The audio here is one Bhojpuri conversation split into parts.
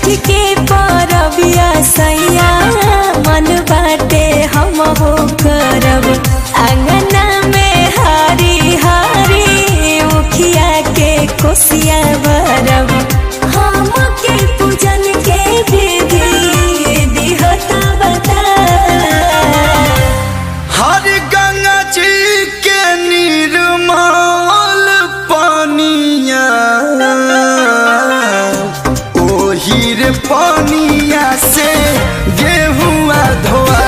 के परबिया सैया मन बाटे हम हो करब अंगना में हरी हरी मुखिया के कोसिया भरब हम के पूजन के विधि दिहता बता हर गंगा जी के निर्मल पानिया ओही रे पानिया से गेहुआ धोआ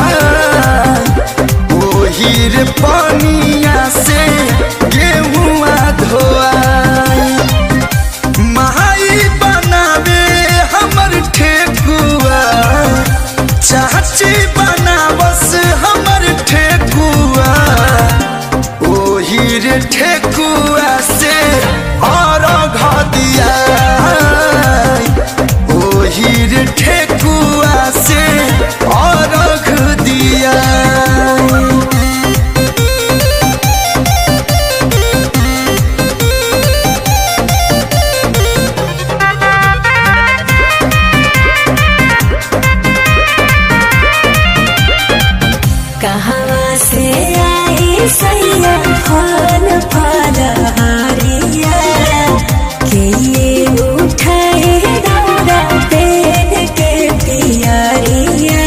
ओही रे पानिया से गेहुआ धोआ माई बनावे हमर ठेकुआ चाची बनावस हमर ठेकुआ ओही रे ठेकुआ से और दिया ओही रे ठेकुआ से और दिया कहवा से आई सैया फल फल हरिया के ये उठाए दौड़ा पेन के पियरिया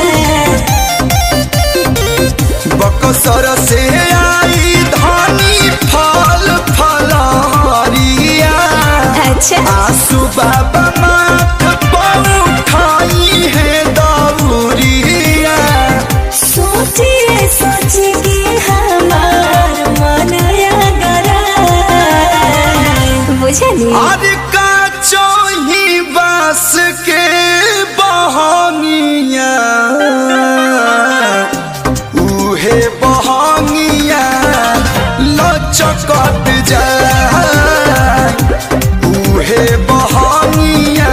बकसर से आई धानी फल फलहरिया अच्छा आसू बाबा माथ पौठाई है दौरिया सोचिए सोच के हमार मन अगरा बुझली और का चोही बास के बहनिया उहे बहनिया लचकत जाए उहे बहनिया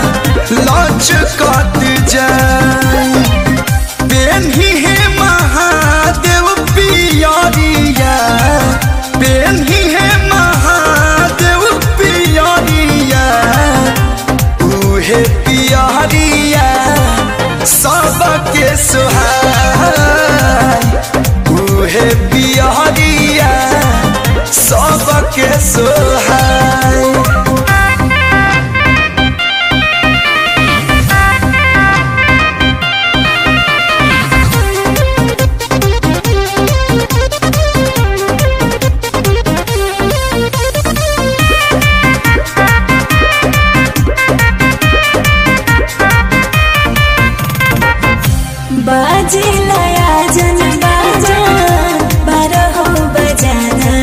लचकत जाए पेन्ही हे महादेव पियरिया पेन्ही हे महादेव पियरिया उहे पियरिया सबके सुहाय उहे पियरिया सबके सुहाय बाजे लया जन बाजा बारहो बजाना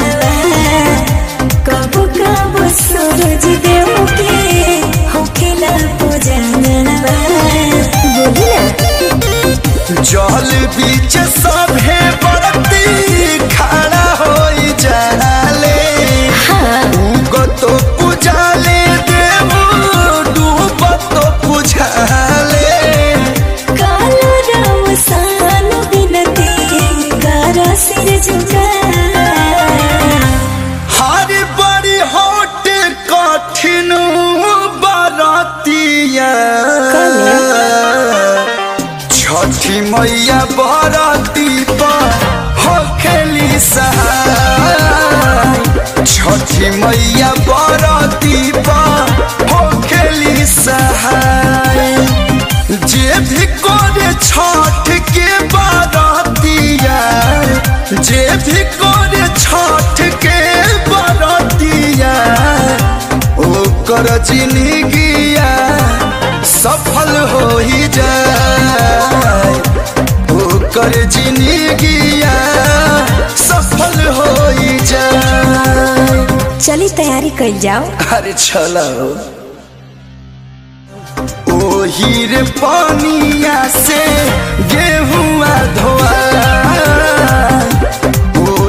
कब कब सूरज देव के होखेला पूजना बोली ना जल बीच सभे बरती खड़ा हो जाले हाँ उगत पूजाले देव डूबत पूजाले कालो राम सान बिनती कर सिर झुका हर बड़ी होट कठिन बरतिया छठी मैया बरती पर होखेली सहाय छठी मैया बरती पर होखेली सहाय जे भी करे छठ के बरतिया जे भी करे छठ के बरतिया ओकर जिंदगिया सफल हो ही जाए ओकर जिंदगिया सफल हो ही जाए चली तैयारी कर जाओ अरे चलो ओही रे पानिया से गेहुआ धोआ